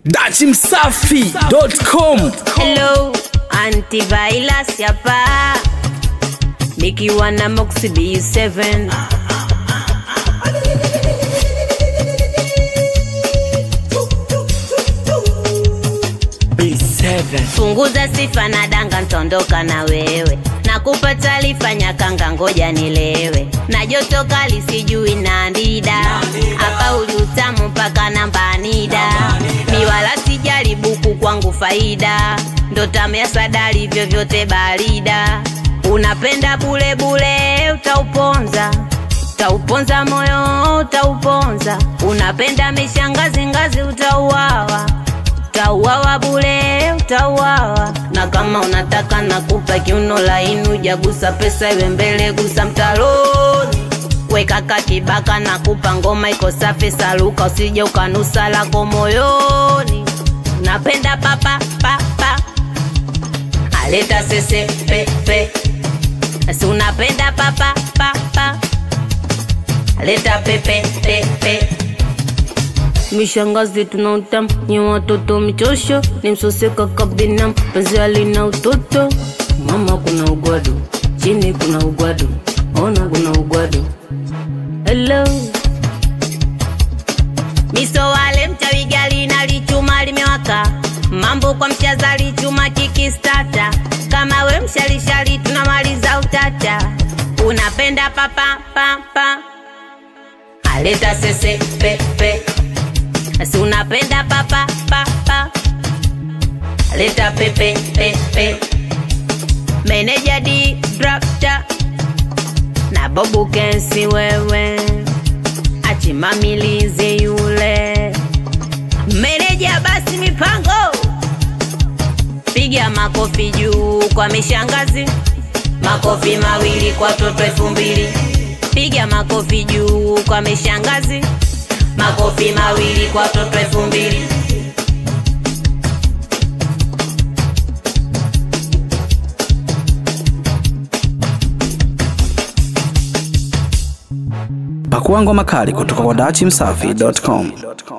dachimsafi.com Hello, antivirus hapa nikiwa na Moxie B7 punguza sifa na danga, ntondoka na wewe nakupa taarifa nyakanga, ngoja nilewe na joto kali, sijui na ndida hapa uli utamu mpaka namba nida miwala sijali buku kwangu faida ndo tamu ya sadari vyovyote barida unapenda bule bule utauponza utauponza moyo utauponza unapenda mishangazi ngazi utauawa utauawa bule utauawa na kama unataka nakupa kiuno laini ujagusa pesa iwe mbele gusa mtaroni weka kakibaka na kupa ngoma iko safi saluka usije ukanusa lako moyoni napenda papa papa aleta sese pepe si unapenda papa papa aleta pepe pepe mishangazi tuna utamu nye watoto michosho ni msoseka kabina penzi alina utoto mama kuna ugwadu chini kuna ugwadu ona kuna ugwadu hello miso wale mchawi gali na lichuma limewaka mambo kwa mshazali chuma kikistata kama we mshalishali tunamaliza utata unapenda papa papa aleta sese pepe si unapenda papa papa aleta pepe pepe meneja di drafta na bobu kensi wewe achimamilize yule meneja basi mipango piga makofi juu kwa mishangazi makofi mawili kwa toto elfu mbili piga makofi juu kwa mishangazi makofi mawili kwa toto elfu mbili pakua ngoma kali kutoka kwa dachimsafi.com